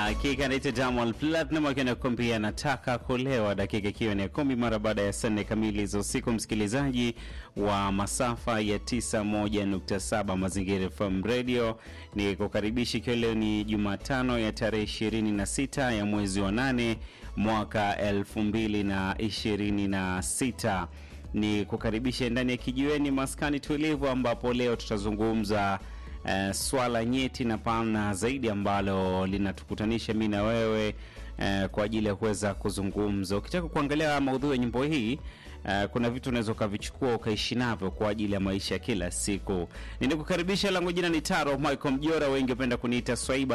Hakika naitwa Diamond Platinum akiwa nakwambia nataka kulewa, dakika ikiwa ni ya kumi mara baada ya saa nne kamili za usiku. Msikilizaji wa masafa ya 91.7 Mazingira FM Radio, ni kukaribisha ikiwa leo ni Jumatano ya tarehe 26 ya mwezi wa nane mwaka 2026 ni kukaribisha ndani ya kijiweni maskani tulivu, ambapo leo tutazungumza uh, swala nyeti na pana zaidi ambalo linatukutanisha mi na wewe uh, kwa ajili ya kuweza kuzungumza. Ukitaka kuangalia maudhui ya nyimbo hii uh, kuna vitu unaweza ukavichukua ukaishi navyo kwa ajili ya maisha ya kila siku. Ninakukaribisha, langu jina ni Taro Michael Mjora, wengi wapenda kuniita Swaiba